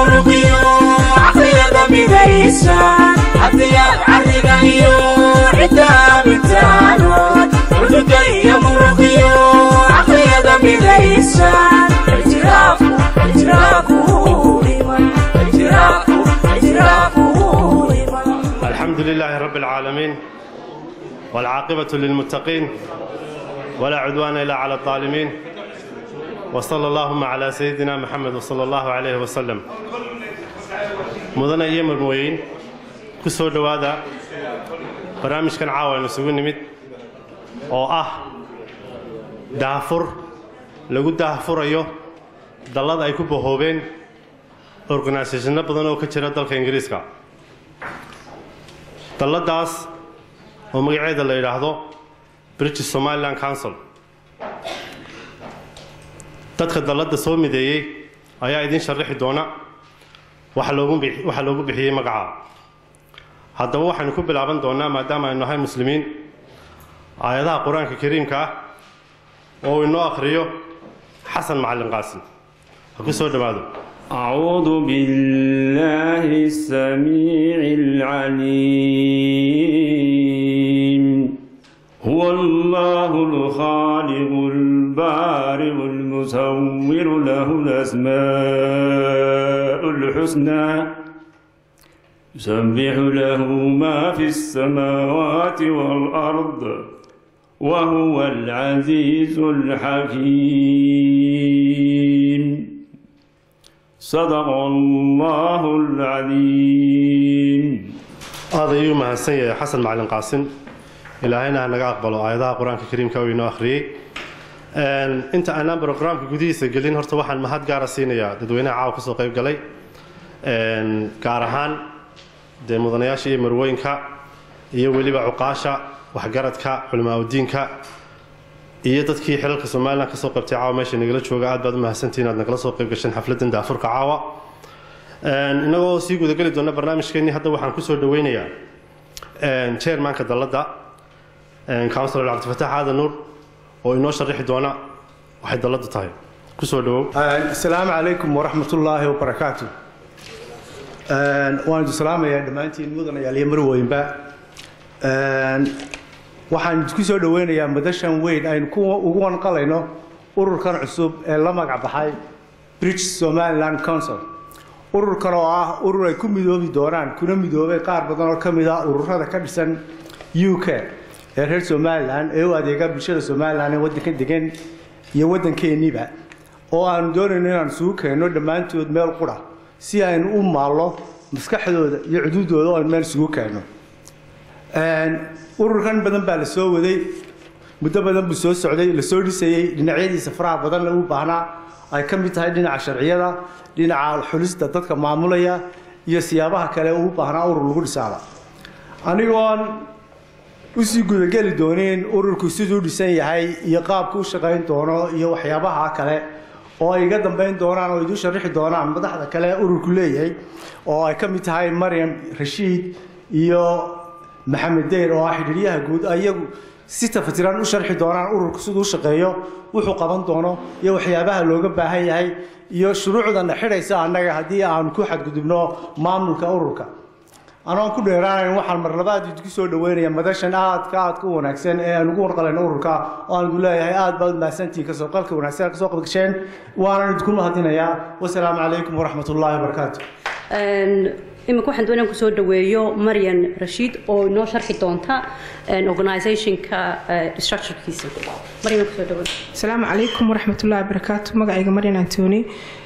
muruqiyo caqliyada midaysan hadiyaad cariga iyo ciddaabitaanood cuduga iyo muruqiyo caqliyada midaysan ictiraafku ictiraafku iman ictiraafku ictiraafku iman الحمد لله رب العالمين والعاقبة للمتقين ولا عدوان إلا على الظالمين وصلى اللهم على سيدنا محمد وصلى الله عليه وسلم مدن أيام المويين كسور دوادا برامج كان عاوة نسوي نمت أو أه دافر لقد دافر أيوه دلاد أيكو بهوبين organisationno badan oo ka jira dalka ingiriiska dalladaas oo magaceeda la yidhaahdo british somaliland council dadka dalladda soo mideeyey ayaa idin sharaxi doona waxa loogu bix- waxa loogu bixiyey magaca haddaba waxaynu ku bilaaban doonaa maadaama aynu nahay muslimiin aayadaha qur-aanka kariimka ah oo uu inoo akhriyo xasan macalin qaasim ha ku soo dhowaado أعوذ بالله السميع العليم هو الله الخالق البارئ المصور له الأسماء الحسنى يسبح له ما في السماوات والأرض وهو العزيز الحكيم صدق الله العظيم aad ayuu mahadsan yahay xasan macalin qaasim ilaahayna ha naga aqbalo aayadaha qur-aanka kariimka uu inoo akhriyey Een, inta aanaan brograamka gudihiisa gelin horta waxaan mahad gaara siinayaa dadweynaha caawa kasoo qayb galay Een, gaar ahaan dee mudanayaasha iyo marwooyinka iyo weliba cuqaasha waxgaradka culimaadudiinka iyo dadkii xilalka somalilan kasoo qaybtay caawa meesha nagala jooga aad baad u mahadsantihiin aad nagala soo qayb gasheen xafladan daafurka caawa Een, innagoo sii gudageli doona barnaamijkeenii hadda waxaan kusoo dhaweynayaa een, chairmanka dalladda een, councilor cabdifataax aadan nuur oo inoo sharaxi doona waxay dalladdu tahay kusoo dhawow asalaamu calaykum waraxmat ullaahi wabarakaatu waan idin salaamayaa dhammaantiin mudanayaal iyo marweynba Een, waxaan ku soo dhoweynayaa madashan weyn aynu ku ugu wanqalayno ururkan cusub ee la magac baxay british somaliland council ururkan oo ah urur ay ku midoobi doonaan kuna midoobay qaar badan oo ka mid ah ururada ka dhisan u k ee reer somalilan ee u adeega bulshada somalilan ee waddanka degan iyo waddankeeniba oo aanu doonayno inaan isugu keenno dhammaantood meel qura si aynu u maallo maskaxdooda iyo cuduudooda oo aynu meel isugu keenno Een, ururkan badan baa la soo waday muddo badan buu soo socday la soo dhisayey dhinacyadiisa faraha badan lagu baahnaa ay ka mid tahay dhinaca sharciyada dhinaca xulista dadka maamulaya iyo siyaabaha kale uu baahnaa urur lagu dhisaaba anigoon usii gudageli doonin ururku siduu dhisan yahay iyo qaabku u shaqayn doono iyo waxyaabaha kale oo ay iga dambayn doonaan oo idu sharixi doonaan madaxda kale ururku leeyahay oo ay ka mid tahay maryam rashiid iyo maxamed deyr oo ah xidhiiryaha guud iyagu si tafatiran u sharxi doonaan ururku siduu u shaqeeyo wuxuu qaban doono iyo waxyaabaha looga baahan yahay iyo shuruucdana xidhaysa annaga haddii aan ku xadgudubno maamulka ururka anoon ku dheeraanayn waxaan mar labaad idinku soo dhaweynaya madashan aadka aadka u wanaagsan ee aan ugu warqalayno ururka oo aan idinku leeyahay aad baad mahadsantihiin kasoo qalka wanaagsan kasoo qabgasheen waanan idinku mahadinayaa wasalaamu calaykum waraxmat ullaahi wabarakaatu iminka waxaan doonaan kusoo dhaweeyo maryan rashiid oo inoo sharxi doonta organizationka structurekiisa maryan kusoo dhaweey asalaamu calaykum waraxmatullahi wabarakaatu magacayga maryan antoni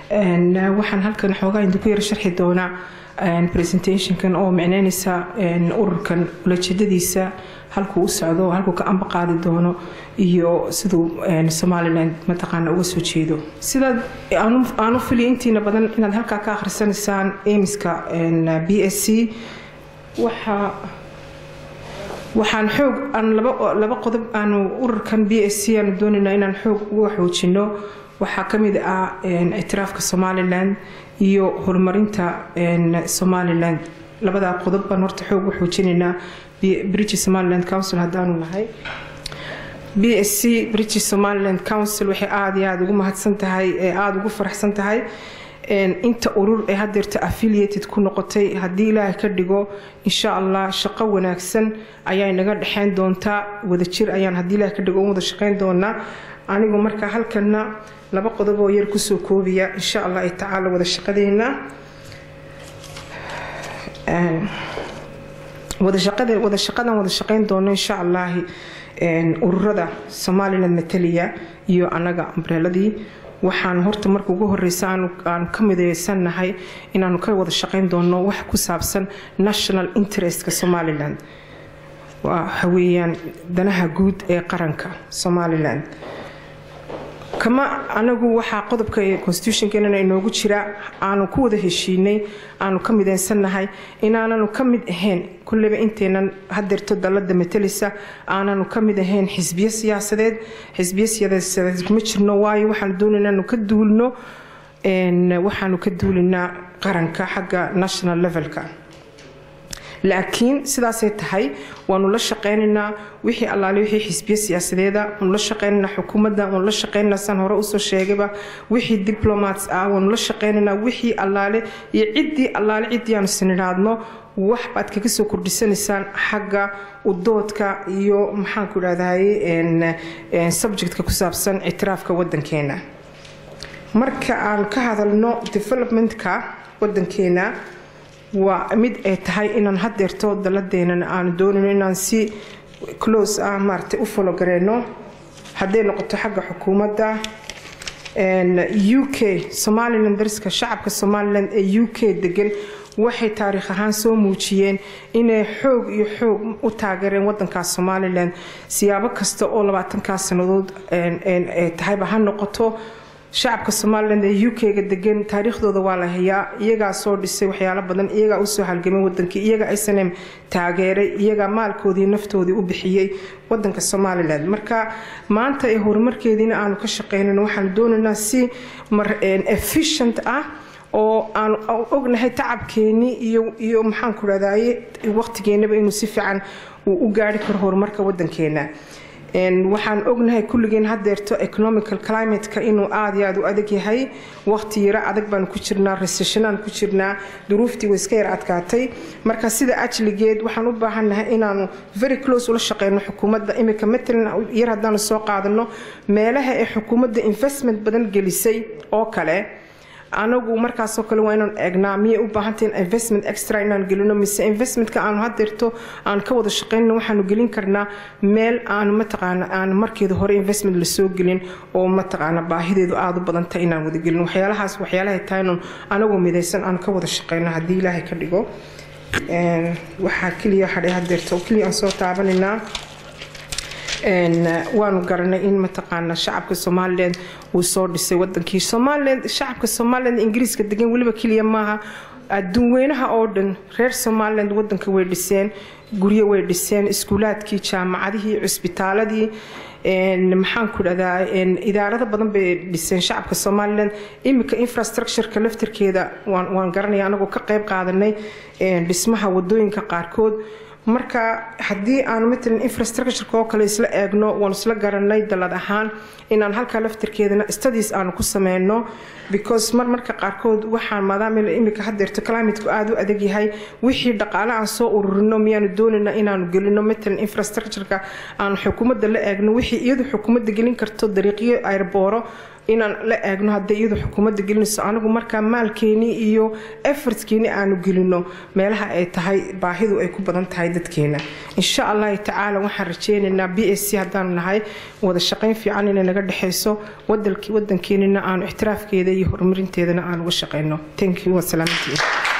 waxaan halkan xoogaa idinku yar sharxi doonaa presentationkan oo micneynaysa ururkan ulajeedadiisa halkuu u socdo halkuu ka amba qaadi doono iyo siduu somaliland mataqaana uga soo jeedo sidaad aanu filiya intiina badan inaad halkaa ka akhrisanaysaan amiska b s c waxaa waxaan xoog aan laba laba qodob aanu ururkan b s c aanu doonaynaa inaan xoog uga xoojino waxaa ka mid ah ictiraafka somaliland iyo horumarinta somaliland labadaa qodob baan horta xoog u xoojinaynaa british somaliland council haddaanu nahay b s c british somaliland council waxay aada iyo aada ugu mahadsan tahay ee aada ugu faraxsan tahay inta urur ee hadeerta affiliated ku noqotay haddii ilaahay ka dhigo insha allah shaqo wanaagsan ayaa naga dhexeyn doontaa wadajir ayaan haddii ilaahay ka dhigo u wada shaqeyn doonaa anigu marka halkana laba qodob oo yar kusoo koobiya insha allah tacaala wada shaqadeena wada shaqadan wada shaqeyn doono insha allahi ururada somaliland mataliya iyo anaga ambreeladii waxaan horta marka ugu horeysa aanu ka mideysannahay inaanu ka wada shaqeyn doono wax ku saabsan national interestka somaliland waxa weeyaan danaha guud ee qaranka somaliland kama anagu waxaa qodobka constitutionkeena inoogu jira aanu ku wada heshiinay aanu ka mideysannahay inaananu ka mid ahayn kulleyba inteenan hadeerto dalada matalisa aananu ka mid ahayn xisbiyo siyaasadeed xisbiyo siyaasadeed kuma jirno waayo waxaanu doonayna inaanu ka duulno waxaanu ka duulinaa qaranka xagga national levelka laakiin sidaasay tahay waanu la shaqeynaynaa wixii allaale wixii xisbiyo siyaasadeeda waanu la shaqeynaynaa xukuumadda waanu la shaqeynaynaa san hore usoo sheegayba wixii diplomats ah waanu la shaqeynaynaa wixii allaale iyo ciddii allaale ciddii aanu sinidhaadno wax baad kaga soo kordhisanaysaan xagga udoodka iyo maxaanku idhahdaye subjectka ku saabsan ictiraafka wadankeena marka aan ka hadalno developmentka wadankeena waa mid ay tahay inaan hadeerto daladeenan aanu doonayno inaan si close ah maaragtay u fologareyno hadday noqoto xagga xukuumadda u k somaliland dariska shacabka somaliland ee u k degan waxay taariikh ahaan soo muujiyeen inay xoog iyo xoog u taageereen wadankaas somalilan siyaabo kasta oo labaatankaas sannadood tahayba ha noqoto shacabka somalilan ee u k-ga degan taariikhdooda waa la hayaa iyagaa soo dhisay waxyaalo badan iyagaa usoo halgamay wadankii iyaga snm taageeray iyagaa maalkoodii naftoodii u bixiyey wadanka somalilan marka maanta ee horumarkeediina aanu ka shaqeynano waxaanu doonaynaa si efficient ah oo aanu ognahay tacabkeenii iyo maxaanku rahdaye waqtigeenaba inuu si fiican uu u gaari karo horumarka wadankeena waxaan ognahay kulligeen hadeerto economical climateka inuu aada iyo aada u adag yahay waqti yaro adag baanu ku jirnaa resessionaan ku jirnaa duruuftii way iska yar adkaatay marka sida ajligeed waxaan u baahannahay inaanu very close ula shaqeyno xukuumadda imika matalan yar haddaanu soo qaadano meelaha ee xukuumadda investment badan gelisay oo kale anagu markaasoo kale waa inaan eegnaa miyay u baahantahin investment extra inaan gelino mise investmentka aanu hadeerto aan ka wada shaqeynno waxaanu gelin karnaa meel aanu mataqaana aan markeeda hore investment lasoo gelin oo mataqaana baahideedu aada u badanta inaan wada gelin waxyaalahaas waxyaalahay tahay anagoo midaysan aan ka wada shaqeyno haddii ilaahay ka dhigo waxaa keliya hadhay hadeerto keliya aan soo taabanaynaa waanu garanay in mataqaana shacabka somalilan uu soo dhisay wadankii somalilan shacabka somalilan ingiriiska degan weliba keliya maaha adduunweynaha oo dhan reer somaliland wadanka way dhiseen guryo way dhiseen iskuulaadkii jaamacadihii cusbitaaladii maxaanku dhahdaa idaarado badan bay dhiseen shacabka somalilan iminka infrastructureka laftirkeeda waan garanaya anagoo ka qayb qaadanay dhismaha wadooyinka qaarkood marka haddii aanu matalan infrastructureka oo kale isla eegno waanu isla garanay dalad ahaan inaan halkaa laftirkeedana studies aanu ku sameyno because mar marka qaarkood waxaan maadaama imika hadeerto climateku aada u adag yahay wixii dhaqaale aan soo ururino miyaanu doonayna inaanu gelino matalan infrastructureka aanu xukuumadda la eegno wixii iyadu xukuumadda gelin karto dariiqyo airbooro inaan la eegno hadday iyadu xukuumadda gelinayso anigu markaa maalkeenii iyo effortkeenii aanu gelino meelaha ay tahay baahidu ay ku badan tahay dadkeena insha allahi tacaala waxaan rajeynaynaa b s c haddaanu nahay wada shaqayn fiican inay naga dhexayso wadankeenina aanu ixtiraafkeeda iyo horumarinteedana aan uga shaqeyno thank you wasalaamantiin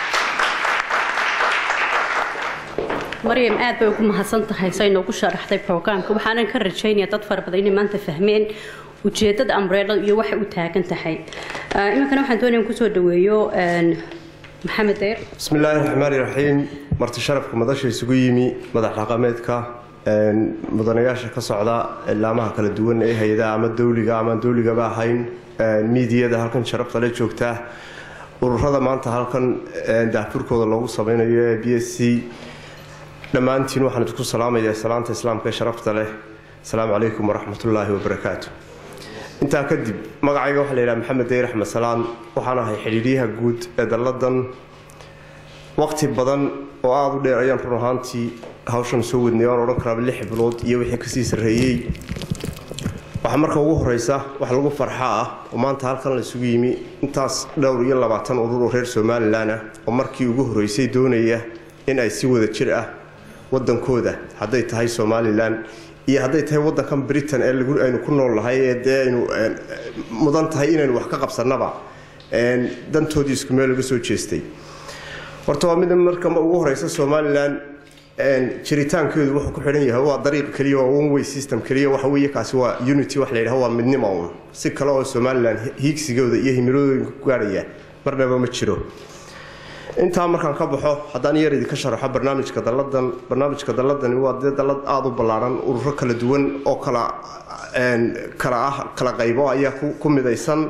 maryam aad bay ugu mahadsan tahay say noogu sharaxday brograamka waxaanan ka rajaynaya dad fara badan inay maanta fahmeen ujeedada ambrelo iyo waxay u taagan tahay iminkana waxaan doonaya kusoo dhaweeyo maxamed deyr bismi illaahi raxmaani raxiim marti sharafka madasha isugu yimi madax dhaqameedka mudanayaasha ka socda ilaamaha kala duwan ee hay-adaha ama dowliga ama dowligaba ahayn miidiyada halkan sharafta le joogtaa ururada maanta halkan daafurkooda loogu sameynayo ee b s c dhammaantiin waxaan idinku salaamayaa salaanta islaamka ee sharafta leh asalaamu calaykum waraxmatullaahi wabarakaatu intaa kadib magacayga waxaa la yidhaha maxamed deyr axmed salaan waxaan ahay xidhiidyaha guud ee dalladan waqti badan oo aada u dheer ayaan run ahaantii hawshan soo wadnay waan odhan karaaba lix bilood iyo wixii kasii sarreeyey waxaa marka ugu horeysa wax lagu farxaa ah oo maanta halkan la isugu yimi intaas dhowr iyo labaatan urur oo reer somalilan ah oo markii ugu horeysay doonaya in ay si wada jir ah wadankooda hadday tahay somalilan iyo hadday tahay wadankan britain ee aynu ku nool nahay ee dee aynu mudan tahay inaynu wax ka qabsanaba dantoodii isku meel laga soo jeestay horta waa mid marka ugu horeysa somalilan jiritaankeedu wuxuu ku xidhan yahay waa dariiq keliya waa one way system keliya waxa weeye kaasi waa unity wax la yidhaha waa midnimo un si kale oo somalilan hiigsigooda iyo himiladooyinka ku gaarhaya marnaba ma jiro intaa markaan ka baxo haddaan yar idinka sharaxo barnaamijka dalladan barnaamijka dalladani waa dee dallad aada u ballaaran ururo kala duwan oo kala kala ah kala qaybo ayaa ku midaysan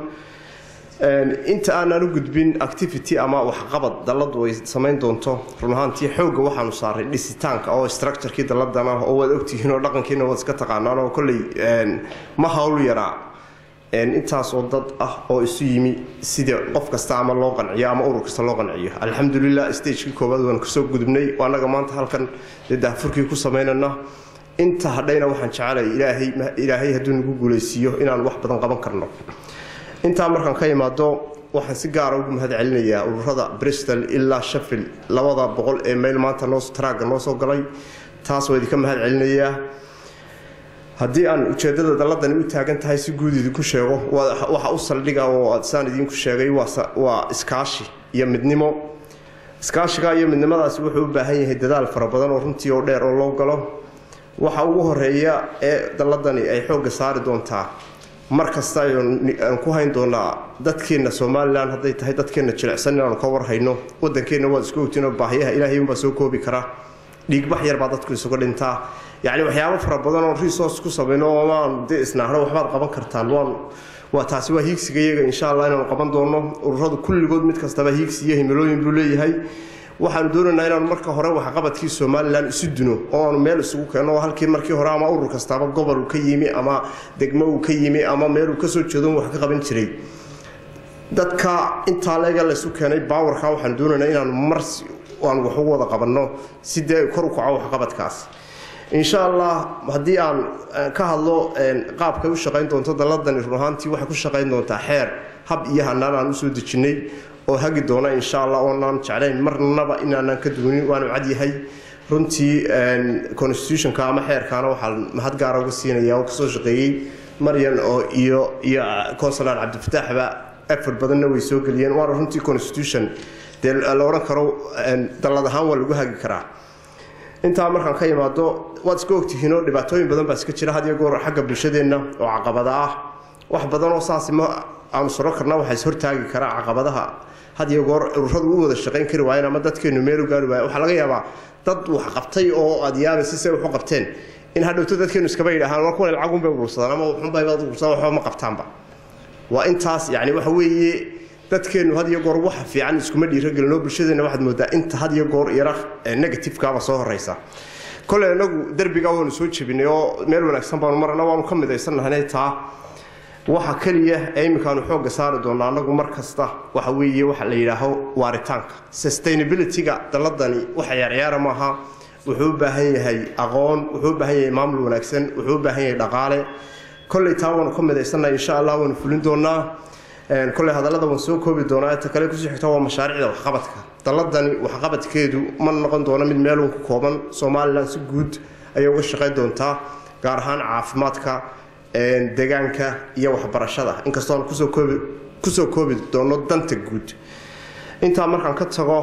inta aanaan u gudbin activity ama waxqabad dalladu ay samayn doonto run ahaantii xoogga waxaanu saaray dhisitaanka oo structurekii dalladan ah oo waad ogtihiin oo dhaqankiina waad iska taqaanaan oo kolley ma hawl yaraa intaas oo dad ah oo isu yimi sida qof kasta ama loo qanciyo ama urur kasta loo qanciyo alxamdulilah stagekii koowaad waan kasoo gudubnay annaga maanta halkan dee daafurkii ku samaynana inta hadhayna waxaan jecelay ilaahay ilaahay hadduu nagu guulaysiiyo inaan wax badan qaban karno intaa markaan ka imaado waxaan si gaara ugu mahad celinayaa ururada bristol ilaa sheffield labada boqol ee mayl maanta noo traaga noo soo galay taas waa idinka mahad celinayaa haddii aan ujeedada dalladani u taagan tahay si guud idinku sheego waxa u saldhiga oo saan idinku sheegay waa iskaashi iyo midnimo iskaashiga iyo midnimadaasi wuxuu u baahan yahay dadaal fara badan oo runtii oo dheer oo loo galo waxa ugu horeeya ee dalladani ay xoogga saari doontaa mar kasta aan ku hayn doonaa dadkeenna somalilan hadday tahay dadkeenna jilicsan inaanu ka warhayno wadankeenna waad isku ogtiin oo baahiyaha ilaahay unbaa soo koobi kara dhiigbax yar baa dadku isuga dhintaa yacni waxyaabo fara badan oo resource ku samayno oomaan dee isnaahno waxbaad qaban kartaan waan waa taasi waa hiigsiga iyaga insha allah inaanu qaban doono ururadu kulligood mid kastaba hiigsi iyo himilooyin buu leeyahay waxaanu doonaynaa inaanu marka hore waxqabadkii somalilan isu duno oo aanu meel isugu keenno halkii markii hore ama urur kastaaba gobol uu ka yimi ama degmo uu ka yimi ama meel uu kasoo jeedo wax ka qaban jiray dadka intaa leega laysu keenay baawarka waxaanu doonaynaa inaanu mar aan wax ugu wada qabanno si dee kor u kaco waxqabadkaas insha allah haddii aan ka hadlo qaabkay u shaqayn doonto dalladani run ahaantii waxay ku shaqayn doontaa xeer hab iyo hanaan aan usoo dejinnay oo hagi doona insha allah oonaan jeclayn marnaba inaanaan ka duwanin waanu cadyahay runtii constitutionka ama xeerkaana waxaa mahad gaara uga siinaya oo kasoo shaqeeyey maryan oo iyo iyo consular cabdifataaxba effort badanna way soo geliyeen waana runtii constitution dee la odhan karo dallad ahaan waa lagu hagi karaa intaa markaan ka imaado waad iska ogtihiinoo dhibaatooyin badan baa iska jira had iyo goor xagga bulshadeenna oo caqabada ah wax badan oo saasi ma aanu soro karna waxaa is hortaagi karaa caqabadaha had iyo goor ururadu u wada shaqayn kari waayeen ama dadkeenu meel u gaari waaya waxaa laga yaabaa dad wax qabtay oo aad yaabaysa si ay wax u qabteen in hadhowto dadkeenu iskaba yidhahaan war kuwan lacagunbay urursadaan ama waxunbay urursadaan waxba ma qabtaanba waa intaas yacni waxa weeye dadkeenu had iyo goor waxa fiican iskuma dhiiragelinoo bulshadeenna waxaad moodaa inta had iyo goor yara negativekaaba soo horeysa kole inagu derbiga waanu soo jebinay oo meel wanaagsan baanu marana waanu ka midaysannahay taa waxa keliya ee iminkaanu xoogga saari doonaa anagu mar kasta waxa weeye waxa la yidhaaho waaritaanka sustainability-ga dalladani waxa ciyaarciyaara maaha wuxuu u baahan yahay aqoon wuxuu u baahan yahay maamul wanaagsan wuxuu u baahan yahay dhaqaale kolley taa waanu ka midaysannahay insha allah waanu fulin doonaa kolley hadallada waan soo koobi doonaa ta kale kusii xigta waa mashaariicda waxqabadka dalladani waxqabadkeedu ma noqon doono mid meelun ku kooban somalilan si guud ayay uga shaqayn doontaa gaar ahaan caafimaadka deegaanka iyo waxbarashada inkastoo aan kusoo koobi kusoo koobi doono danta guud intaa markaan ka tago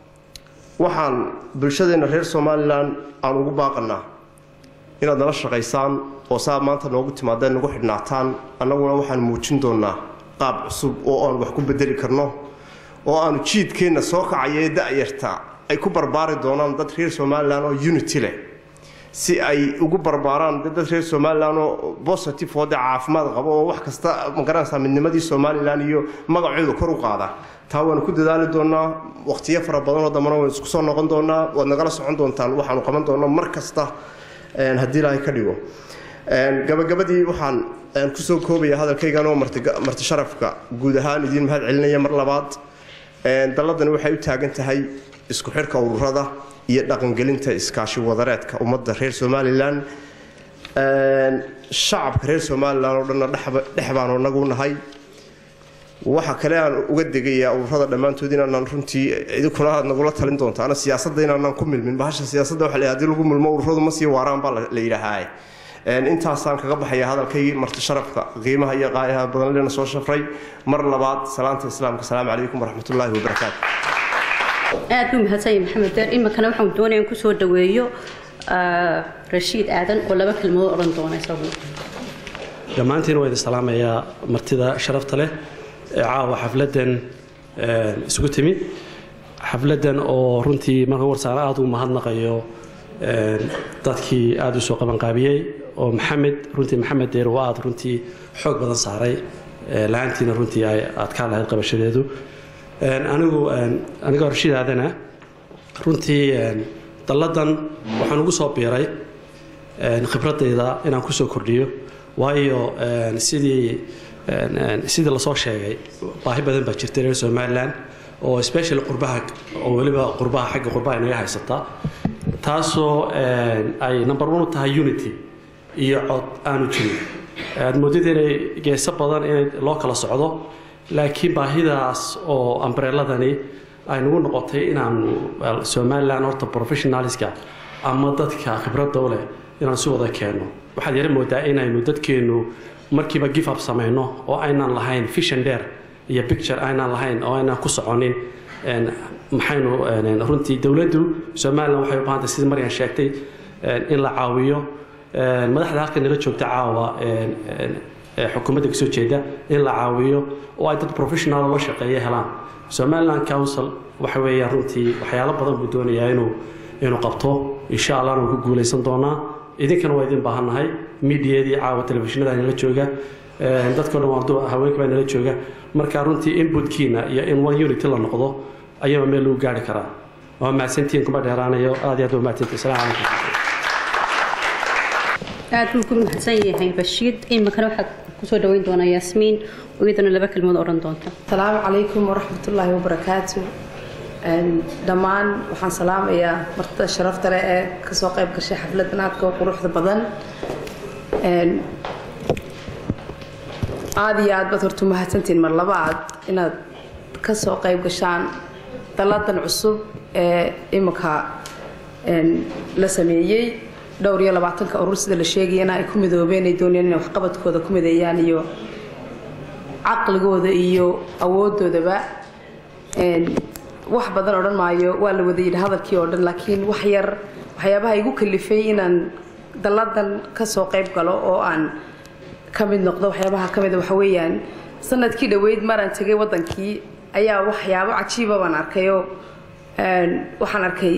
waxaan bulshadeenna reer somalilan aan ugu baaqanaa inaad nala shaqaysaan oo saa maanta noogu timaadeen nagu xidhnaataan annaguna waxaan muujin doonaa qaab cusub oo aan wax ku bedeli karno oo aanu jiidkeenna soo kacaya ee da-yarta ay ku barbaari doonaan dad reer somalilan oo unity leh si ay ugu barbaaraan dad reer somalilan oo positive oo de caafimaad qabo oo wax kasta magaranaysaa midnimadii somalilan iyo magacooda kor u qaada taa waanu ku dadaali doonaa waqtiyo fara badanoo dambana waynu isku soo noqon doonaa waad nagala socon doontaan waxaanu qaban doonaa mar kasta haddii ilaahay ka dhigo gabagabadii waxaan kusoo koobaya hadalkaygan oo marti sharafka guud ahaan idiin mahad celinaya mar labaad dalladani waxay u taagan tahay isku xidhka ururada iyo dhaqangelinta iskaashi wadareedka ummadda reer somalilan shacabka reer somalilan oo dhanna dhex baanu nagu nahay waxa kale aan uga degayaa ururada dhammaantood inaanaan runtii idinkuna aad nagula talin doonta ana siyaasadda inaanaan ku milmin bahasha siyaasadda waxa la haddii lagu milmo ururadu ma sii waaraan baa la yidhaahaa intaasaan kaga baxaya hadalkaygii marti sharafka qiimaha iyo qaayaha badan lena soo shafray mar labaad salaanta islaamka asalaamu calaykum waraxmatullaahi wabarakaatu aad buu mahadsanyahay maxamed deer iminkana waxaan doonaya in kusoo dhaweeyo rashiid aadan oo laba kelmadood odhan doona isagu dhammaantiin waa idin salaamayaa martida sharafta leh ee caawa xafladdan isugu timi xafladdan oo runtii marka warsaan aada u mahadnaqayo dadkii aada u soo qabanqaabiyey oo maxamed runtii maxamed deer oo aada runtii xoog badan saaray la-aantiina runtii ay adkaa lahayd qabashadeedu anigu anigoo rashiid aadana runtii dalladan waxaan ugu soo biiray khibradayda inaan kusoo kordhiyo waayo sidii sidii lasoo sheegay baahi badan baa jirta reer somalilan oo special qurbaha oo weliba qurbaha xagga qurbaha inaga haysataa taasoo ay number one u tahay unity iyo cod aanu jirin aad moodid inay geeso badan inay loo kala socdo laakiin baahidaas oo ambreeladani ay nagu noqotay inaanu somalilan horta professionalska ama dadka khibradda u leh inaan si wada keenno waxaad yara moodaa inaynu dadkeennu markiiba give up samayno oo aynaan lahayn vision dheer iyo picture aynaan lahayn oo aynaan ku soconin maxaynu runtii dowladdu somalilan waxay u baahantay sidii maryan sheegtay in la caawiyo madaxda halka nala joogta caawa xukuumadda kasoo jeeda in la caawiyo oo ay dad professional loo shaqeeya helaan somaliland council waxa weeyaan runtii waxyaalo badan buu doonayaa inuu inuu qabto insha allahna wuu ku guulaysan doonaa idinkana waa idin baahannahay miidiyadii caawa telefishinada nala jooga dadkao dhan waa haweenka baa nala jooga marka runtii inputkiina iyo in one unity la noqdo ayaba meel lagu gaari karaa waa mahadsantihiin kuma dheeraanayo aad iyo aad waa mahadsantihin asalaamu calaykum aad buu ku mahadsan yahay rashiid iminkana waxaad kusoo dhaweyn doonaa yaasmiin oo iyadana laba kelmood odhan doonta asalaamu calaykum waraxmatullaahi wabarakaatu dhammaan waxaan salaamayaa martida sharafta leh ee kasoo qayb gashay xafladan aadka u quruxda badan aada iyo aad baad horta mahadsantiin mar labaad inaad kasoo qayb gashaan dalladan cusub ee iminka la sameeyey dhowr iyo labaatanka urur sida la sheegayana ay ku midoobeen ay doonayaan inay waxqabadkooda ku mideeyaan iyo caqligooda iyo awoodoodaba wax badan odhan maayo waa la wada yidhi hadalkii oo dhan laakiin wax yar waxyaabaha igu kalifay inaan dalladan kasoo qayb galo oo aan ka mid noqdo waxyaabaha ka mida waxa weeyaan sanadkii dhoweyd maraan tegay waddankii ayaa waxyaabo cajiiba baan arkayoo waxaan arkay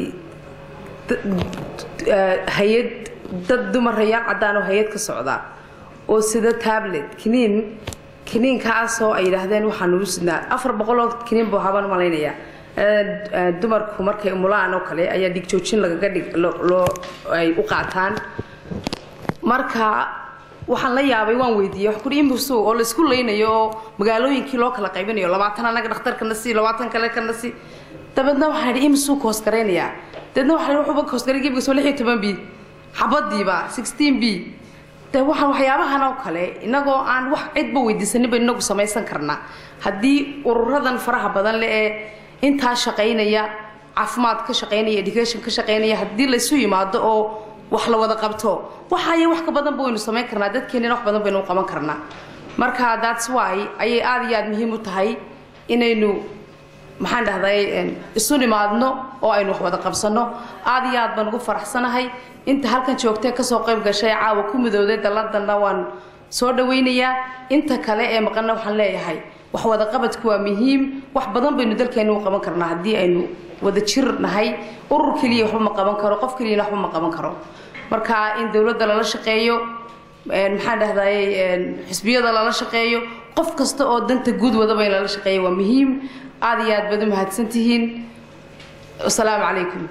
hay-ad dad dumarayaan caddaan oo hay-ad ka socda oo sida tablet kiniin kiniinkaasoo ay yidhaahdeen waxaan ugu sidnaa afar boqoloo kiniin buu habaan malaynayaa dumarku markay umulaan oo kale ayaa dhigjoojin lagaga dhig loo ay u qaataan marka waxaan la yaabay waan weydiiyey wax kuri imbusu oo la isku leynayo oo magaalooyinkii loo kala qaybinayo labaatan anaga dhakhtarkana si labaatan kale kana si dabeedna waxaan idhi imsuu ka hoosgaraynayaa dabeedna waxaa wuxuuba ka hoosgaray gebiga soo lix iyo toban b xabadiiba sixteen b de waxaan waxyaabahan oo kale inagoo aan wax cidba weydiisaninba inagu samaysan karnaa haddii ururadan faraha badan le ee intaa shaqaynaya caafimaad ka shaqaynaya education ka shaqaynaya haddii laysu yimaado oo wax la wada qabto waxaaya wax ka badanba waynu samayn karnaa dadkeenina wax badan baynu u qaban karnaa marka that's why ayay aada iyo aada muhiim u tahay inaynu maxaan dhahday isu nimaadno oo aynu wax wada qabsanno aada iyo aad baan ugu faraxsanahay inta halkan joogtee kasoo qayb gashay caawa ku midowday dalladanna waan soo dhawaynayaa inta kale ee maqanna waxaan leeyahay wax wada qabadku waa muhiim wax badan baynu dalkeena u qaban karnaa haddii aynu wada jir nahay urur keliya waxba ma qaban karo qof keliyana waxba ma qaban karo marka in dowladda lala shaqeeyo maxaan dhahday xisbiyada lala shaqeeyo qof kasta oo danta guud wadaba in lala shaqeeyo waa muhiim aada iyo aad baad u mahadsantihiin wasalaamu calaykum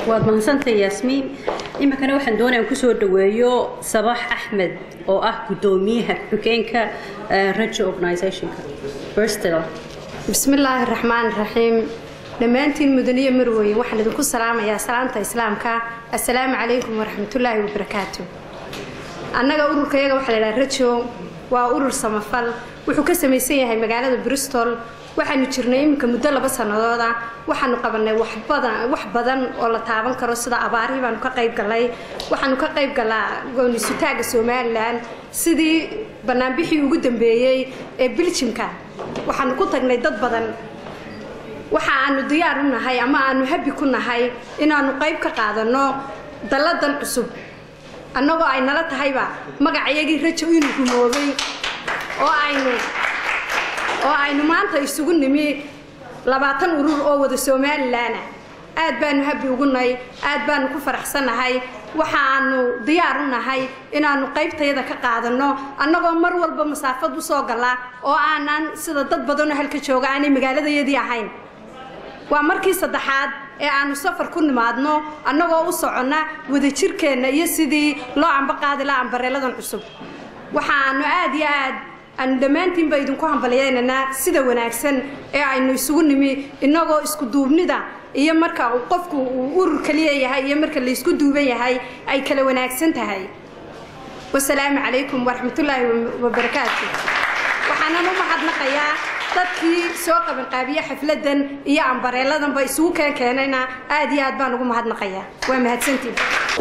waad mahadsantahay yaasmiin iminkana waxaan doonaya kusoo dhaweeyo sabax axmed oo ah gudoomiyaha xogeenka rajo organizationka bristol بسم الله الرحمن الرحيم dhammaantiin mudaniyo marweye waxaan idinku salaamayaa salaamta islaamka assalaamu calaykum waraxmatullaahi wabarakaatu annaga ururkayaga waxaa la idhaha rajo waa urur samafal wuxuu ka samaysan yahay magaalada bristol waxaanu jirnay iminka muddo laba sanadooda waxaanu qabanay wax badan wax badan oo la taaban karo sida abaarihii baanu ka qayb galay waxaanu ka qayb galaa goonisutaaga somalilan sidii banaanbixii ugu dambeeyey ee biljimka waxaanu ku tagnay dad badan waxa aanu diyaar u nahay ama aanu habi ku nahay inaanu qayb ka qaadano dalladan cusub annagoo ay nala tahayba magacayagii rajo inuu rumoobay oo aynu oo aynu maanta isugu nimi labaatan urur oo wada somalilan aad baanu habi ugu nahay aad baanu ku faraxsannahay waxaanu diyaar u nahay inaanu qaybtayada ka qaadano annagoo mar walba masaafad usoo gala oo aanan sida dad badanoo halka jooga aanay magaaladayadii ahayn waa markii saddexaad ee aanu safar ku nimaadno annagoo u soconna wadajirkeenna iyo sidii loo ambaqaadi laha ambareeladan cusub waxaanu aad iyo aad aanu dhammaantiinba idinku hambalyeynanaa sida wanaagsan ee aynu isugu nimi innagoo isku duubnida iyo marka uu qofku uu urur kaliya yahay iyo marka laysku duuban yahay ay kala wanaagsan tahay wasalaamu calaykum waraxmatullaahi wabarakaatu waxaanan u mahadnaqayaa dadkii soo qabanqaabiye xafladan iyo ambareeladanba isugu keen keenayna aad iyo aad baan ugu mahadnaqayaa waa mahadsantiin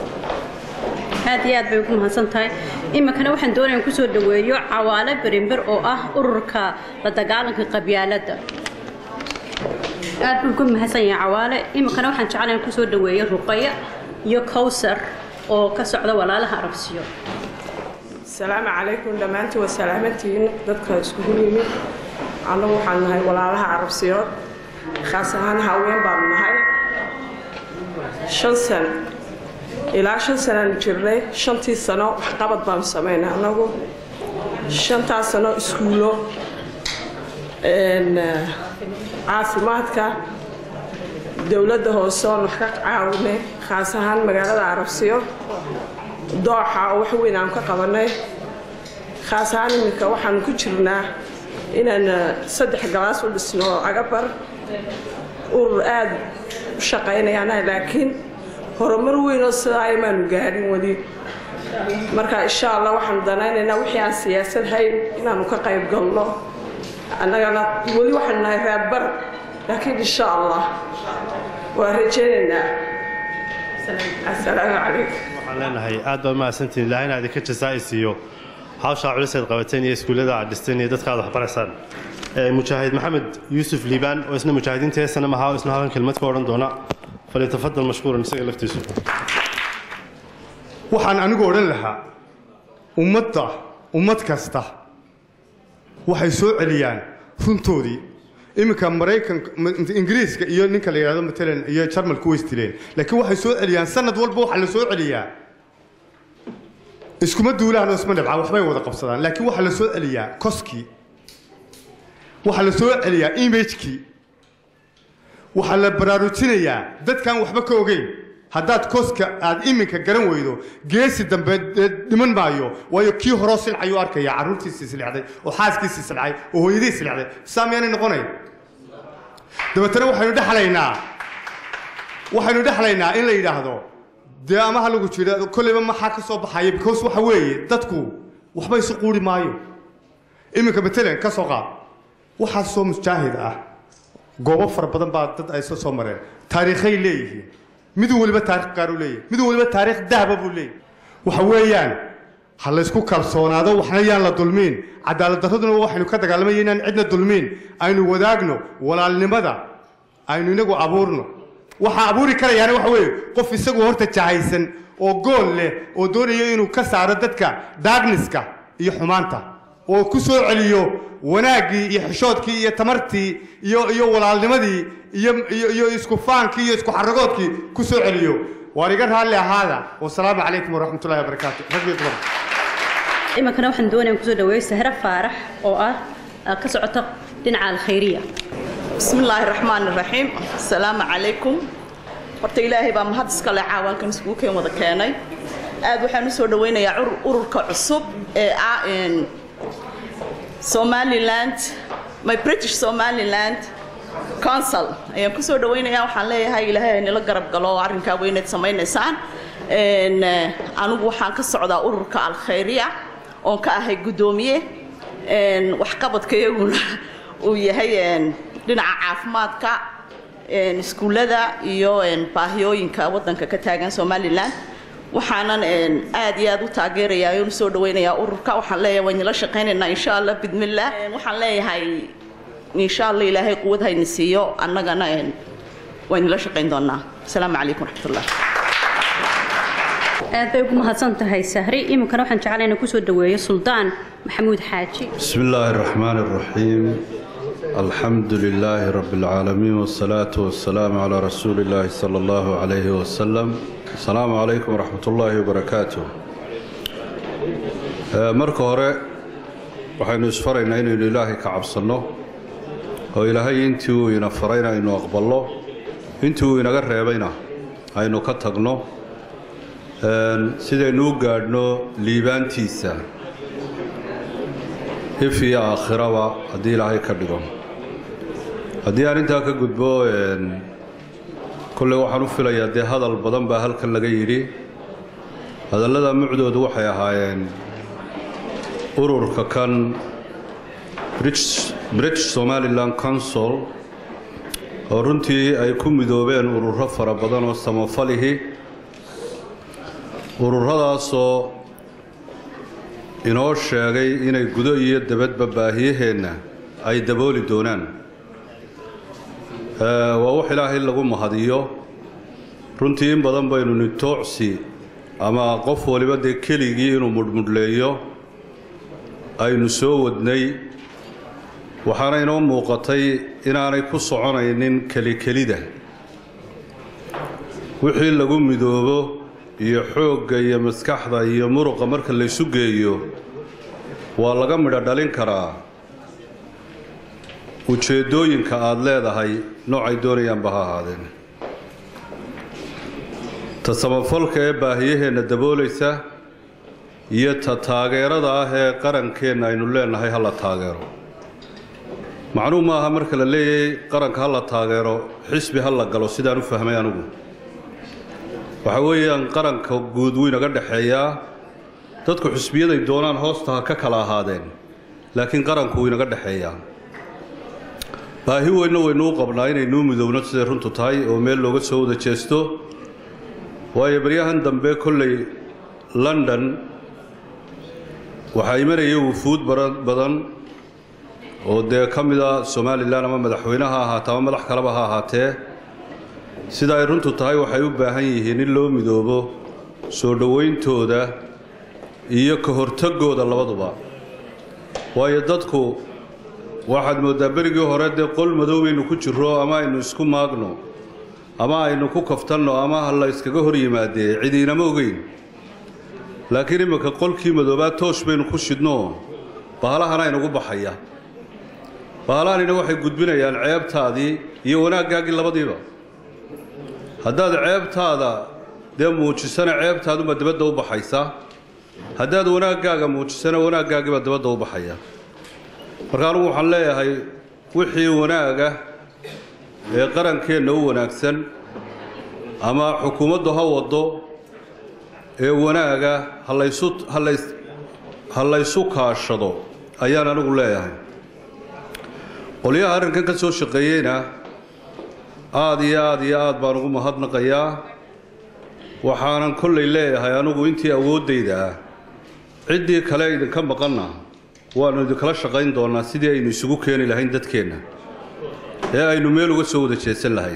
aad iyo aad bay ugu mahadsan tahay iminkana waxaan doonaya in kusoo dhaweeyo cawaale berimber oo ah ururka la dagaalanka qabyaaladda aad buu ugu mahadsan yahay cawaale iminkana waxaan jeclahay in kusoo dhaweeyo ruqaya iyo kowsar oo ka socda walaalaha arabsiyo asalaamu calaykum dhammaantiin waa salaamantihiin dadka iskugu yimid annagu waxaan nahay walaalaha carabsiyood khaas ahaan haween baanu nahay shan sano ilaa shan sanaanu jirnay shantii sano waxqabad baanu samaynay annagu shantaas sano iskuulo caafimaadka dowladda hoose oon wax ka caawinay khaas ahaan magaalada carabsiyo dooxa oo wax weyn aan ka qabanay khaas ahaan iminka waxaanu ku jirnaa inaan saddex galaas u dhisno agabar urur aada u shaqaynayaana laakiin horumar weyn oo sidaa imaanu gaadhin weli marka insha allah waxaanu danaynaynaa wixii aan siyaasad hayn inaanu ka qayb galno annagana weli waxaanu nahay raadbar laakiin insha allah waa rajaynaynaa asalaamu calaykum waxaan leenahay aad baa mahadsantihin ilaahayna idinka jasaa siiyo hawshaa culiseed qabateen iyo iskuullada aad dhisteen iyo dadka aad waxbaraysaan mujaahid maxamed yuusuf liibaan oo isna mujaahidiinta heesana mahaa oo isna halkan kelmad ka odhan doona falyatafadal mashkuuran isaga laftiisu waxaan anigu odhan lahaa ummadda ummad kasta waxay soo celiyaan runtoodii iminka maraykanka ingiriiska iyo ninka la yidhahdo matalan iyo jarmalku way isdileen laakiin waxay soo celiyaan sanad walba waxaa la soo celiyaa iskuma duulaan oo isma dhibcaan waxbay wada qabsadaan laakiin waxaa la soo celiyaa koskii waxaa la soo celiyaa imagekii waxaa la baraarujinayaa dadkaan waxba ka ogeyn haddaad koska aad iminka garan weydo geesi dambe dhiman maayo waayo kii horoo silcayuu arkaya carruurtiisii silixday oo xaaskiisii silcay oo hooyadii silixday saa miyaanay noqonayn dabeetana waxaynu dhexlaynaa waxaynu dhexlaynaa in la yidhaahdo dee ama ha lagu jiro kolleyba maxaa ka soo baxaya because waxa weeye dadku waxba isu quuri maayo iminka matalan ka soo qaad waxaa soo mujaahid ah goobo fara badan baa dad ay soo soo mareen taariikhay leeyihiin miduu weliba taarikh gaar u leeyahy miduu weliba taarikh dahaba buu leeyahy waxa weeyaan ha laysku kalsoonaado waxna yaan la dulmiin cadaalad darraduna waxaynu ka dagaalamaya inaan cidna dulmiin aynu wadaagno walaalnimada aynu inagu abuurno waxaa abuuri karayaana waxa weeye qof isagu horta jahaysan oo gool leh oo doonaya inuu ka saaro dadka daagniska iyo xumaanta oo ku soo celiyo wanaaggii iyo xishoodkii iyo tamartii iyo iyo walaalnimadii iyo iyo iyo isku faankii iyo isku xaragoodkii ku soo celiyo waan iga raalli ahaada wasalaamu calaykum waraxmat ullahi wabarakaatu rag iyo dumar iminkana waxaan doonaya kusoo dhaweeyo sahra faarax oo ah ka socota dhinaca alkhayriya بسم الله الرحمن الرحيم السلام عليكم horta ilaahay baa mahad iska leh caawaankan iskugu keen wada keenay aad waxaan u soo dhawaynayaa urur- ururka cusub ee ah een, somaliland my british somaliland council ayaan kusoo dhawaynayaa waxaan leeyahay ilaahay nila garab galo arrinkaa weyneed samaynaysaan Een, eh, anigu waxaan ka socdaa ururka alkhayriya oon ka ahay guddoomiye Een, waxqabadka iyaguna uu yahay een, dhinaca caafimaadka een, iskuullada iyo een, baahiyooyinka waddanka ka taagan somaliland waxaanan een, aad iyo aad u taageerayaa oon soo dhawaynayaa ururka waxaan leeyahay waan nila shaqaynaynaa insha allah bidmillah Een, waxaan leeyahay insha allah ilaahay quwad hayna siiyo annagana een, waan nila shaqayn doonaa asalaamu calaykum waraxmatullah aad bay ugu mahadsan tahay sahri iminkana waxaan jeclahay inaan kusoo dhaweeyo suldaan maxamuud xaaji بسم الله الرحمن الرحيم الحمد لله رب العالمين والصلاة والسلام على رسول الله صلى الله عليه وسلم السلام عليكم ورحمة الله وبركاته آه، marka hore waxaynu isfaraynaa inaynu ilaahay ka cabsanno oo ilaahay intii uu ina farayna aynu aqballo intii uu inaga reebayna aynu ka tagno Een, sidaynu u gaadhno liibaantiisa if iyo aakhiraba haddii ilaahay ka dhigo haddii aan intaa ka gudbo een, kolley waxaan u filayaa dee hadal badan baa halkan laga yidhi hadallada mucdoodu waxay ahaayeen ururka kan british british somaliland council oo runtii ay ku midoobeen ururo fara badan oo samafalihi ururadaasoo inoo sheegay inay gudo iyo dabadba baahiyaheenna ay dabooli doonaan Ee, waa wax ilaahay lagu mahadiyo runtii in badan baynu nitoocsi ama qof waliba dee keligii inuu mudhmudhleeyo aynu soo wadnay waxaana inoo muuqatay inaanay ku soconaynin kelikelida wixii lagu midoobo iyo xoogga iyo maskaxda iyo muruqa marka laysu geeyo waa laga midho dhalin karaa ujeeddooyinka aada leedahay noocay doonayaanba ha ahaadeen ta samafalka ee baahiyaheenna daboolaysa iyo ta taageerada ah ee qarankeenna aynu leenahay ha la taageero macnuu maaha marka la leeyahay qaranka ha la taageero xisbi ha la galo sidaan u fahmay anigu waxa weeyaan qaranka guud wuu inaga dhexeeyaa dadku xisbiyaday doonaan hoosta ha ka kala ahaadeen laakiin qaranku wuu inaga dhexeeyaa baahi weynna waynu u qabnaa inaynuu midowno siday runtu tahay oo meel looga soo wada jeesto waayo baryahan dambe kolley london waxaa imanaya wufuud bara- badan oo dee ka mida somalilan ama madaxweyne ha ahaatee ama madax kaleba ha ahaatee sida ay runtu tahay waxay u baahan yihiin in loo midoobo soo dhowayntooda iyo ka hortagooda labaduba waayo dadku waxaad mooddaa berigii hore dee qol madow baynu ku jirro ama aynu isku maagno ama aynu ku kaftanno ama ha la yskaga hor yimaadee cidi inama ogeyn laakiin imminka qolkii madoobaa toosh baynu ku shidno bahalahana aynugu baxaya bahalahanina waxay gudbinayaan ceebtaadii iyo wanaaggaagii labadiiba haddaad ceebtaada dee muujisana ceebtaadunbaa dibadda u baxaysa haddaad wanaaggaaga muujisana wanaaggaagiibaa dibadda u baxaya marka anugu waxaan leeyahay wixii wanaaga ee qarankeenna u wanaagsan ama xukuumaddu ha waddo ee wanaaga ha laysu ha lays ha laysu kaashado ayaan anigu leeyahay qolyaha arrinkan ka soo shaqeeyeyna aada iyo aada iyo aad baan ugu mahadnaqayaa waxaanan kollay leeyahay anigu intii awooddayda ah ciddii kale idinka maqanna waannu idinkala shaqayn doonnaa sidii aynu isugu keeni lahayn dadkeenna ee aynu meel uga soo wada jeesan lahayn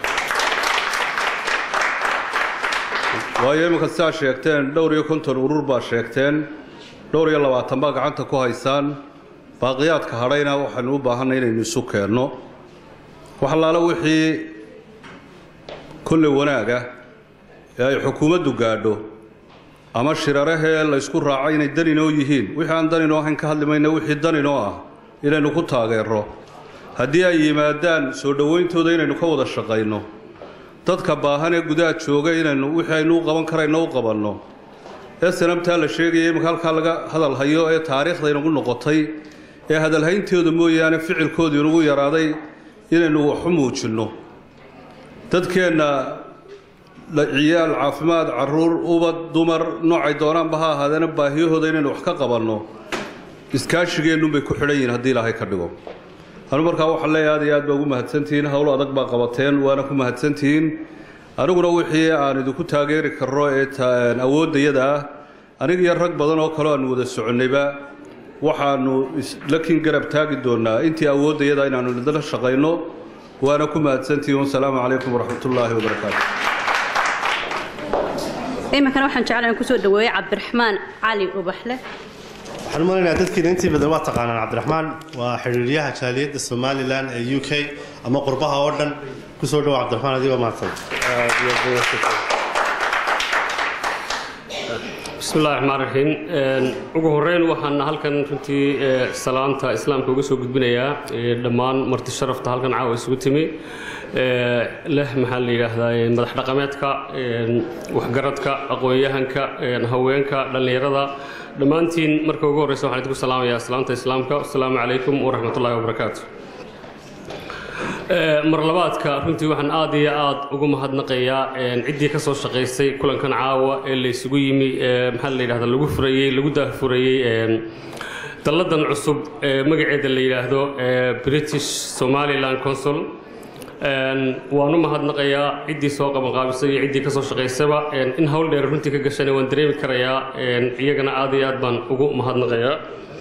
waayo imminka sidaa sheegteen dhowr iyo konton urur baa sheegteen dhowr iyo labaatan baa gacanta ku haysaan baaqiyaadka hadhayna waxaynu u baahanay inaynu isu keenno wax allaale wixii kolley wanaaga ee ay xukuumaddu gaadho ama shirarahee laysku raacay inay daninoo yihiin wixii aan daninoo ahayn ka hadli mayna wixii daninoo ah inaynu ku taageero haddii ay yimaadaan soo dhowayntooda inaynu ka wada shaqayno dadka baahan ee gudaha jooga inaynu wixii aynu u qaban karayno u qabanno ee sanabtaa la sheegaya iminka halkaa laga hadal hayo ee taariikhda inagu noqotay ee hadalhayntooda mooyaane ficilkoodu inagu yaraaday inaynu waxu muujinno dadkeenna ciyaal caafimaad caruur ubad dumar noocay doonaanba ha ahaadeena baahiyahooda inaynu wax ka qabanno iskaashigeennunbay ku xidhan yihiin haddii ilaahay ka dhigo anu markaa waxaan leeyahay aad iyo aad baa ugu mahadsantihiin howl adag baa qabateen waana ku mahadsantihiin aniguna wixii aan idinku taageeri karno ee awooddayada ah aniga iyo rag badan oo kaleo aanu wada soconnayba waxaanu lakin garab taagi doonaa intii awooddayada inaanu idinla shaqayno waana ku mahadsantihiin wasalaamu calaykum waraxmatullaahi wabarakaatu iminkana waxaan jeclahay in kusoo dhaweeyo cabdiraxmaan cali ubaxle waxaan umaleynaya dadkiina intii badan waa taqaanaan cabdiraxmaan waa xiriiryaha jaaliyadda somalilan ee u k ama qurbaha oo dhan kusoo dhawo cabdiraxmaan adigoo mahadsan bismillahi raxmaan raxiim ugu horeyn waxaan halkan runtii salaanta islaamka uga soo gudbinayaa dhammaan marti sharafta halkan caawa isugu timi leh maxaa la yidhaahdaa madax dhaqameedka waxgaradka aqoon-yahanka haweenka dhallinyarada dhammaantiin marka ugu horreysa waxaan idinku salaamayaa salaanta islaamka asalaamu calaykum waraxmatullahi wabarakaatu mar labaadka runtii waxaan aad iyo aad ugu mahadnaqayaa ciddii ka soo shaqaysay kulankan caawa ee la isugu yimi maxaa la yidhahda lagu furayey lagu daahfurayey dalladan cusub ee magaceeda la yidhaahdo british somaliland consul waan u mahadnaqayaa ciddii soo qabanqaabisay iyo ciddii ka soo shaqaysaba in hawl dheer runtii ka gashana waan dareemi karayaa iyagana aad iyo aad baan ugu mahadnaqayaa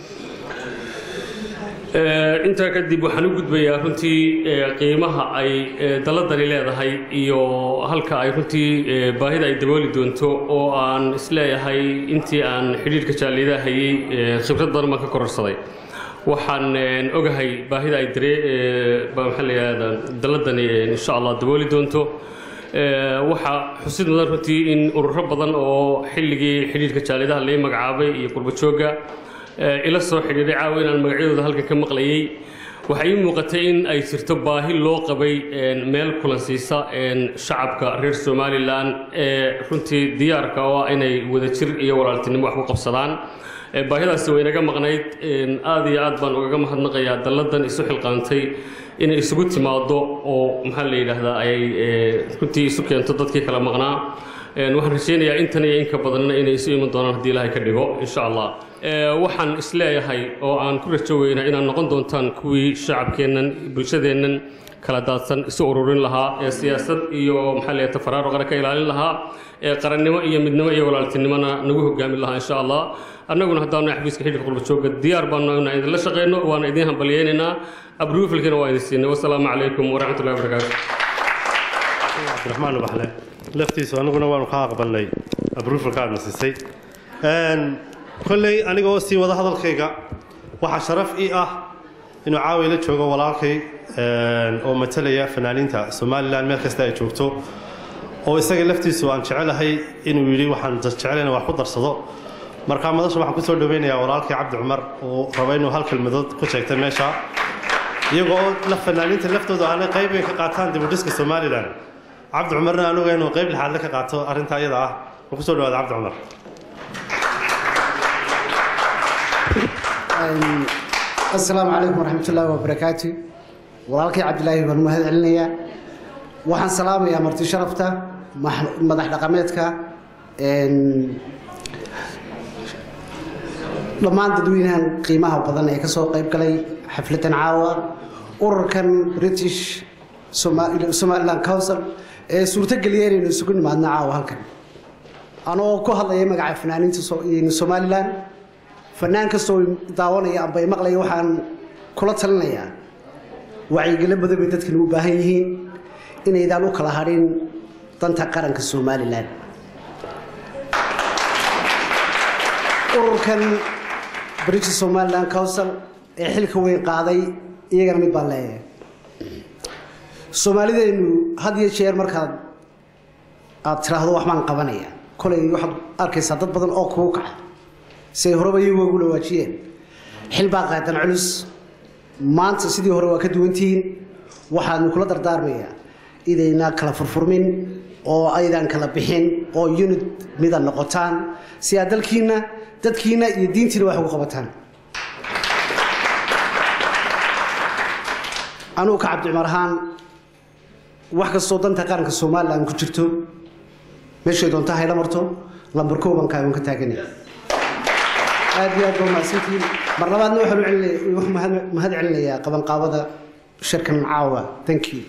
intaa kadib waxaan u gudbayaa runtii qiimaha ay dalladani leedahay iyo halka ay runtii baahida ay dabooli doonto oo aan isleeyahay intii aan xidhiirka jaaliyadaha hayay khibrad badan baan ka kororsaday waxaan ogahay baahida ay daree maxaa la yidhahdaa dalladani insha allah dabooli doonto waxaa xusid mudan runtii in ururo badan oo xilligii xidhiirka jaaliyadaha lai magacaabay iyo qurbajoogga ila soo xidhiidhay caawa inaan magacyadooda halkan ka maqlayay waxay ii muuqatay in ay jirto baahi loo qabay meel kulansiisa shacabka reer somalilan ee runtii diyaarka oo ah inay wadajir iyo walaaltinimo wax ku qabsadaan baahidaasi way naga maqnayd aad iyo aad baan ugaga mahadnaqayaa dalladan isu xilqaantay inay isugu timaado oo maxaa la yidhaahdaa ay runtii isu keento dadkii kala maqnaa waxaan rajaynayaa intan iyo inka badanna inay isu iman doonaan haddii ilaahay ka dhigo insha allah waxaan isleeyahay oo aan ku rajo weynaa inaad noqon doontaan kuwii shacabkeennan bulshadeennan kala daadsan isu ururin lahaa ee siyaasad iyo maxaa la yidhahda faraaruqana ka ilaalin lahaa ee qarannimo iyo midnimo iyo walaaltinimona nagu hogaamin lahaa insha allah annaguna haddaanu xafiiska xidhiirka qurbajooga diyaar baanu inaan idinla shaqeyno waana idiin hambalyeynaynaa abruufilkina waa idin siinay wasalaamu calaykum waraxmatullahi wabarakaatu cabdiraxmaan ubaxle laftiisu aniguna waanu ka aqbalnay abruufalka aadna siisay kolley aniga oo sii wada hadalkayga waxaa sharaf ii ah inuu caawi la joogo walaalkay oo matalaya fanaaniinta somalilan meel kasta ay joogto oo isaga laftiisu aan jecelahay inuu yidhi waxaan jecelayn wax ku darsado markaa madasha waxaan kusoo dhaweynayaa walaalkay cabdi cumar uu raba inuu hal kelmadood ku sheegtay meesha iyagoo la fanaaniinta laftooda aanay qayb ay ka qaataan dibudhiska somalilan cabdi cumarna anuga inuu qayb lixaadle ka qaato arrinta iyada ah oo kusoo dhawaada cabdi cumar asalaamu calaykum waraxmat ullaahi wabarakaatu walaalkay cabdilaahi baan mahad celinayaa waxaan salaamayaa marti sharafta madax dhaqameedka dhammaan dadweynahan qiimaha badan ee kasoo qayb galay xafladan caawa ururkan british somaliland council ee suurtogeliya inaynu isugu nimaadno caawa halkan anoo ku hadlaya magaca fanaaniinta somalilan fanaan kastoo daawanaya amba maqlaya waxaan kula talinayaa wacyigelo badan bay dadkan u baahan yihiin inaydaan u kala hadhin danta qaranka somalilan ururkan british somaliland council ee xilka weyn qaaday iyagana mid baan leeyahay soomaalideennu had iyo jeer markaad aad tiraahdo wax baan qabanaya kolay waxaad arkaysaa dad badan oo kugu kaca siay horeba iyagu ugu dhawaajiyeen xil baa qaadan culus maanta sidii hore waa ka duwantihiin waxaanu kula dardaarmayaa idayna kala furfurmin oo aydan kala bixin oo unit mida noqotaan si aad dalkiina dadkiina iyo diintiina wax ugu qabataan anugu ka cabdi cumar ahaan wax kastoo danta qaranka somalilan ku jirto meeshay doonta hayla marto lambar kooban kaagan ka taaganaya aad iyo aad baa mahadsantihiin mar labaadna waxaan u celinaya- waxaan mahad- mahad celinayaa qabanqaabada shirkan caawa thank you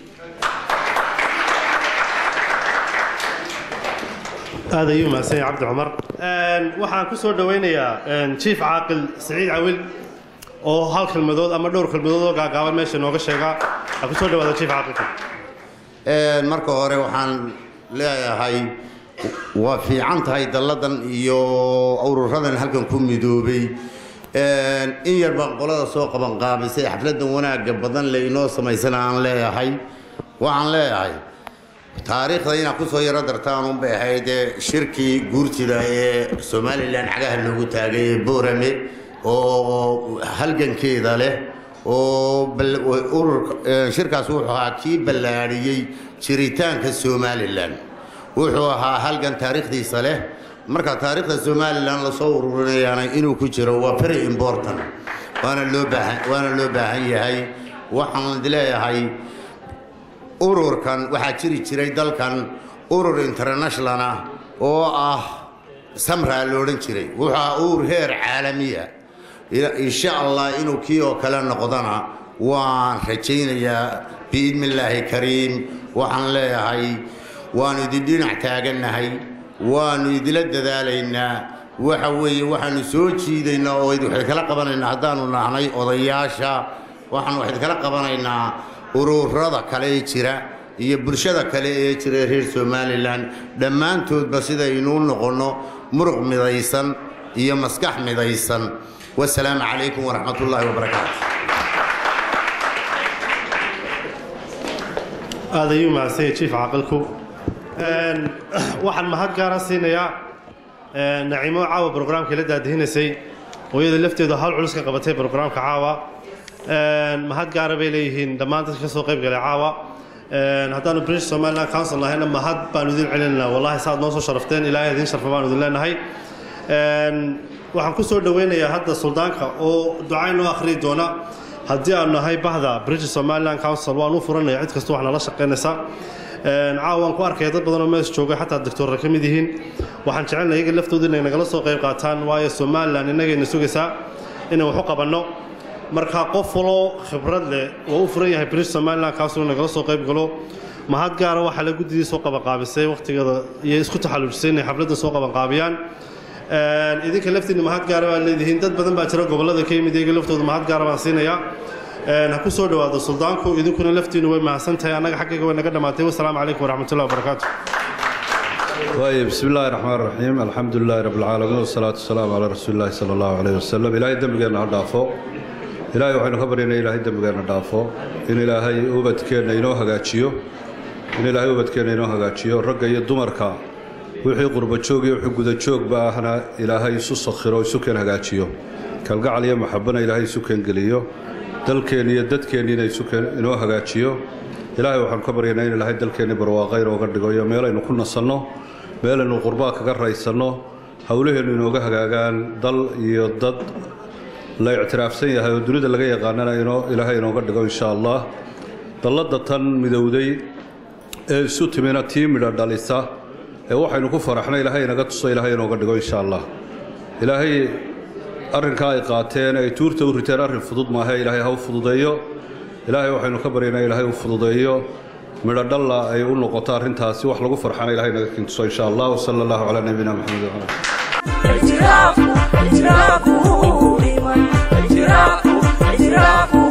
aad ayuu mahadsan yahay cabdi cumar Een, waxaan ku soo dhowaynayaa een, chief caaqil siciid cawil oo hal kelmadood ama dhowr kelmadood oo gaagaaban meesha nooga sheega ha ku soo dhawaada chief caaqilka Een, marka hore waxaan leeyahay waa fiican tahay dalladan iyo ururadan halkan ku midoobay Een, in yar baan qolada soo qabanqaabisay xafladan wanaagga badan le inoo samaysana aan leeyahay waxaan leeyahay taariikhda inaad ku soo yaro dartaan unbay ahayd ee shirkii guurtida ee somalilan cagaha loogu taagay ee boorame oo halgankeeda leh oo bal- ururka ee, shirkaas wuxuu ahaa kii ballaadhiyey jiritaanka somalilan wuxuu ahaa halgan taariikhdiisa leh marka taariikhda somalilan lasoo ururinayaana inuu ku jiro waa very important waana loo baahan waana loo baahan yahay waxaan leeyahay ururkan waxaa jiri jiray dalkan urur international ah oo ah samraa la odhan jiray wuxuu ahaa urur heer caalamiya Ila- insha allah inuu kii oo kale noqdana waan rajaynayaa biidni illaahi kariim waxaan leeyahay waanu idin dhinac taagannahay waanu idila dadaalaynaa waxa weeye waxaanu soo jiidaynaa oo id- waxay kala qabanaynaa haddaanu nahnay odayaasha waxaan waxayd kala qabanaynaa ururada kale ee jira iyo bulshada kale ee jira ee reer somalilan dhammaantoodba sidaynuu noqonno muruq midaysan iyo maskax midaysan wasalaamu calaykum waraxmat ullaahi wabarakaatu aad ayuu mahadsan yahay chief caaqilku Een, waxaan mahad gaara siinayaa een, naciimo caawa brograamkii la daadihinaysay oo iyada lafteedu hawl culus ka qabatay brograamka caawa Een, mahad gaara bay leeyihiin dhammaan dadka ka soo qayb galay caawa Een, haddaanu british somaliland council nahayna mahad baanu idin celinaynaa wallahi saaad noo soo sharafteen ilaahay idin sharfa baanu idin leenahay Een, waxaan ku soo dhoweynayaa hadda suldaanka oo ducayn noo akhriyi doona haddii aanu nahay bahda british somaliland council waan u furanaya cid kasta wax nala shaqaynaysa Een, caawa waan ku arkaya dad badan oo meesha jooga xataa doctorra ka mid yihiin waxaan jecelnahay iyaga laftooda inay nagala soo qayb qaataan waayo somaliland innagayna sugaysaa inaan wax u qabanno marka qof waloo khibrad leh waa u furan yahay british somaliland council inuu nagala soo qayb galo mahad gaara waxaa la guddidii soo qabanqaabisay waqtigeeda iyo isku taxallujisay inay xafladda soo qabanqaabiyaan Een, idinka laftiinna mahad gaara baa leedihiin dad badan baa jira gobollada ka yimid iyaga laftooda mahad gaara baan siinayaa Een, ha ku soo dhowaado suldaanku idinkuna laftiinu way mahadsan tahay annaga xaggayga way naga dhammaatay wasalaamu calaykum waraxmatullahi wabarakaatu طيب بسم الله الرحمن الرحيم الحمد لله رب العالمين والصلاة والسلام على رسول الله صلى الله عليه وسلم إلهي دمجنا هدافو إلهي وحين خبرنا إلهي دمجنا هدافو إن إلهي أوبتكنا إنه هجاتشيو إن إلهي أوبتكنا إنه هجاتشيو رجع يدمركا وحي قرب تشوق وحي جود تشوق بأهنا إلهي سوس خيرو سكن هجاتشيو كالجع عليه محبنا إلهي سكن قليو dalkeena iyo dadkeena inay sukan inoo hagaajiyo ilaahay waxaan ka baryaynaa in ilaahay dalkeena barwaaqayr ooga dhigo iyo meelaynu ku nasanno meelaynu qurbaa kaga raysanno howlaheennu inooga hagaagaan dal iyo dad la ictiraafsan yahay oo dunida laga yaqaanana inoo ilaahay inooga dhigo insha allah dalladda tan midowday ee isu timina tii midha dhalisa ee waxaynu ku faraxnay ilaahay inaga tuso ilaahay inooga dhigo insha allah ilaahay arrinkaa ay qaateen ay tuurta u riteen arrin fudud maahe ilaahay ha u fududeeyo ilaahay waxaynu ka baryaynaa ilaahay u fududeeyo midho dhalla ay u noqoto arrintaasi wax lagu farxana ilaahay naga kintuso insha allah wasala allahu calaa nabiyina maxamed wacala اعتراف اعتراف إيمان اعتراف اعتراف